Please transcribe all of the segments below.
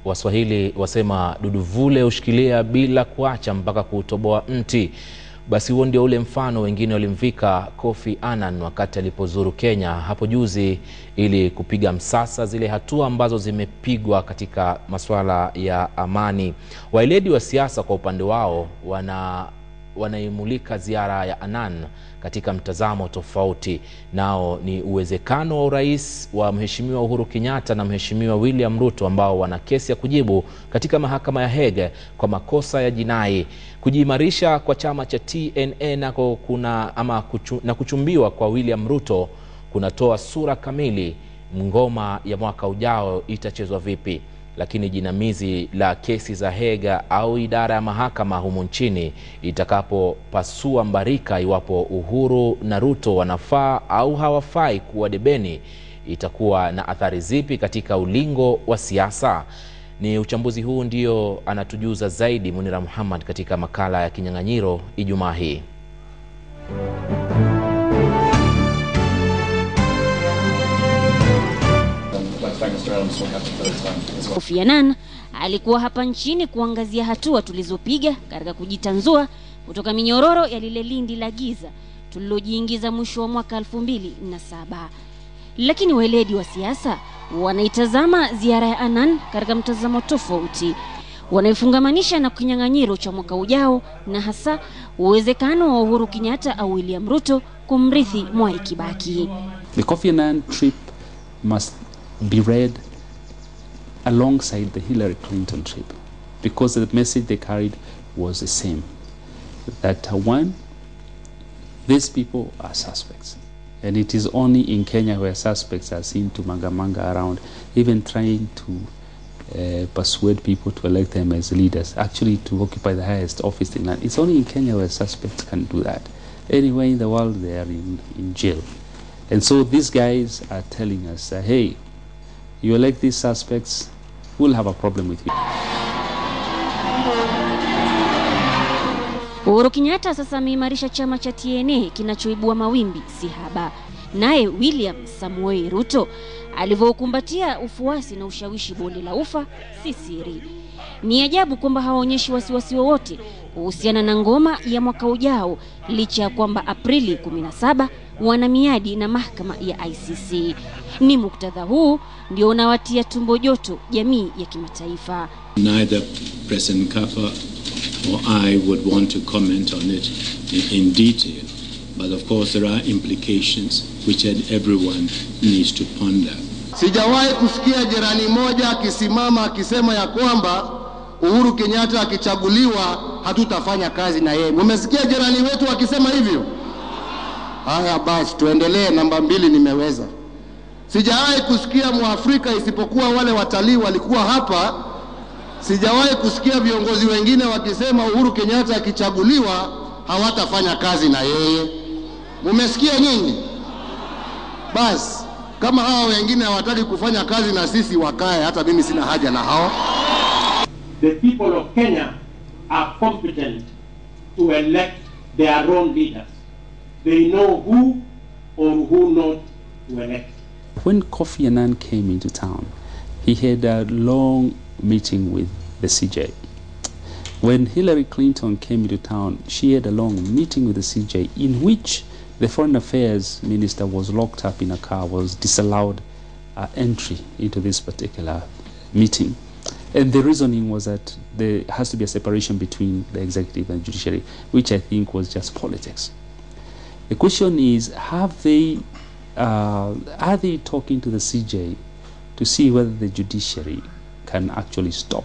Waswahili wasema duduvule hushikilia bila kuacha mpaka kuutoboa mti. Basi huo ndio ule mfano wengine walimvika Kofi Annan wakati alipozuru Kenya hapo juzi ili kupiga msasa zile hatua ambazo zimepigwa katika masuala ya amani. Waeledi wa siasa kwa upande wao wana wanaimulika ziara ya Annan katika mtazamo tofauti. Nao ni uwezekano wa urais wa Mheshimiwa Uhuru Kenyatta na Mheshimiwa William Ruto ambao wana kesi ya kujibu katika mahakama ya Hague kwa makosa ya jinai. Kujiimarisha kwa chama cha TNA nako kuna ama kuchu, na kuchumbiwa kwa William Ruto kunatoa sura kamili ngoma ya mwaka ujao itachezwa vipi lakini jinamizi la kesi za Hague au idara ya mahakama humu nchini itakapopasua mbarika iwapo Uhuru na Ruto wanafaa au hawafai kuwa debeni, itakuwa na athari zipi katika ulingo wa siasa? Ni uchambuzi huu ndio anatujuza zaidi Munira Muhammad katika makala ya Kinyang'anyiro Ijumaa hii. Kofi Annan alikuwa hapa nchini kuangazia hatua tulizopiga katika kujitanzua kutoka minyororo ya lile lindi la giza tulilojiingiza mwisho wa mwaka elfu mbili na saba. Lakini weledi wa siasa wanaitazama ziara ya Annan katika mtazamo tofauti, wanaifungamanisha na kinyang'anyiro cha mwaka ujao na hasa uwezekano wa Uhuru Kenyatta au William Ruto kumrithi Mwai Kibaki. The Kofi Annan trip must be read alongside the Hillary Clinton trip because the message they carried was the same that uh, one, these people are suspects. And it is only in Kenya where suspects are seen to manga-manga around, even trying to uh, persuade people to elect them as leaders, actually to occupy the highest office in land. It's only in Kenya where suspects can do that. Anywhere in the world, they are in, in jail. And so these guys are telling us, uh, hey, you elect these suspects, we'll have a problem with you. Uhuru Kenyatta sasa ameimarisha chama cha TNA kinachoibua mawimbi si haba. Naye William Samuel Ruto alivyoukumbatia ufuasi na ushawishi bonde la ufa si siri. Ni ajabu kwamba hawaonyeshi wasiwasi wowote kuhusiana na ngoma ya mwaka ujao, licha ya kwamba Aprili 17 wana miadi na mahakama ya ICC. Ni muktadha huu ndio unawatia tumbo joto jamii ya kimataifa. Neither President Kaffa or I would want to comment on it in, in detail, but of course there are implications which everyone needs to ponder. Sijawahi kusikia jirani moja akisimama akisema ya kwamba Uhuru Kenyatta akichaguliwa hatutafanya kazi na yeye. Mumesikia jirani wetu akisema hivyo? Haya basi, tuendelee. Namba mbili nimeweza. Sijawahi kusikia Mwafrika isipokuwa wale watalii walikuwa hapa. Sijawahi kusikia viongozi wengine wakisema Uhuru Kenyatta akichaguliwa hawatafanya kazi na yeye. Mumesikia nyinyi? Basi kama hawa wengine hawataki kufanya kazi na sisi, wakae. Hata mimi sina haja na hao. The people of Kenya are competent to elect their own leaders. They know who or who not to elect. When Kofi Annan came into town, he had a long meeting with the CJ. When Hillary Clinton came into town, she had a long meeting with the CJ in which the foreign affairs minister was locked up in a car, was disallowed uh, entry into this particular meeting. And the reasoning was that there has to be a separation between the executive and judiciary, which I think was just politics. The question is, have they, uh, are they talking to the CJ to see whether the judiciary can actually stop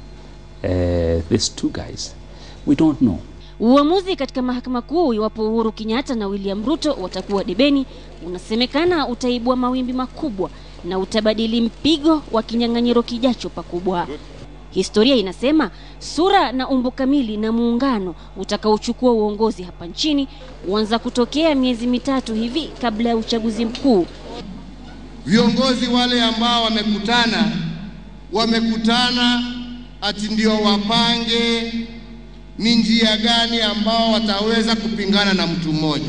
uh, these two guys? We don't know. Uamuzi katika mahakama kuu iwapo Uhuru Kenyatta na William Ruto watakuwa debeni unasemekana utaibua mawimbi makubwa na utabadili mpigo wa kinyang'anyiro kijacho pakubwa. Historia inasema sura na umbo kamili na muungano utakaochukua uongozi hapa nchini huanza kutokea miezi mitatu hivi kabla ya uchaguzi mkuu. Viongozi wale ambao wamekutana wamekutana ati ndio wapange ni njia gani ambao wataweza kupingana na mtu mmoja,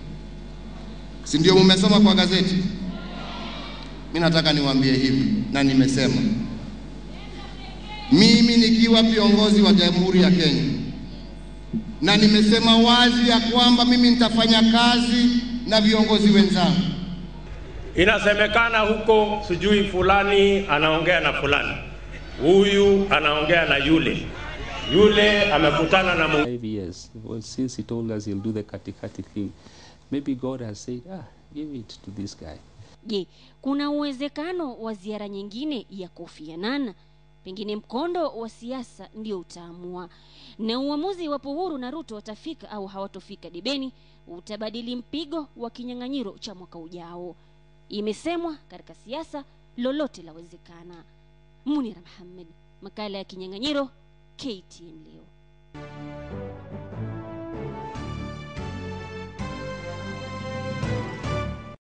si ndio? Mumesoma kwa gazeti. Mimi nataka niwaambie hivi, na nimesema mimi nikiwa viongozi wa Jamhuri ya Kenya, na nimesema wazi ya kwamba mimi nitafanya kazi na viongozi wenzangu. Inasemekana huko sijui fulani anaongea na fulani, huyu anaongea na yule, yule amekutana na mwingine. Five years. Well, since he told us he'll do the katikati thing, maybe God has said, ah, give it to this guy. Je, kuna uwezekano wa ziara nyingine ya Kofi Annan? Pengine mkondo wa siasa ndio utaamua, na uamuzi iwapo Uhuru na Ruto watafika au hawatofika debeni utabadili mpigo wa kinyang'anyiro cha mwaka ujao. Imesemwa katika siasa lolote lawezekana. Munira Mohammed, makala ya kinyang'anyiro, KTN leo.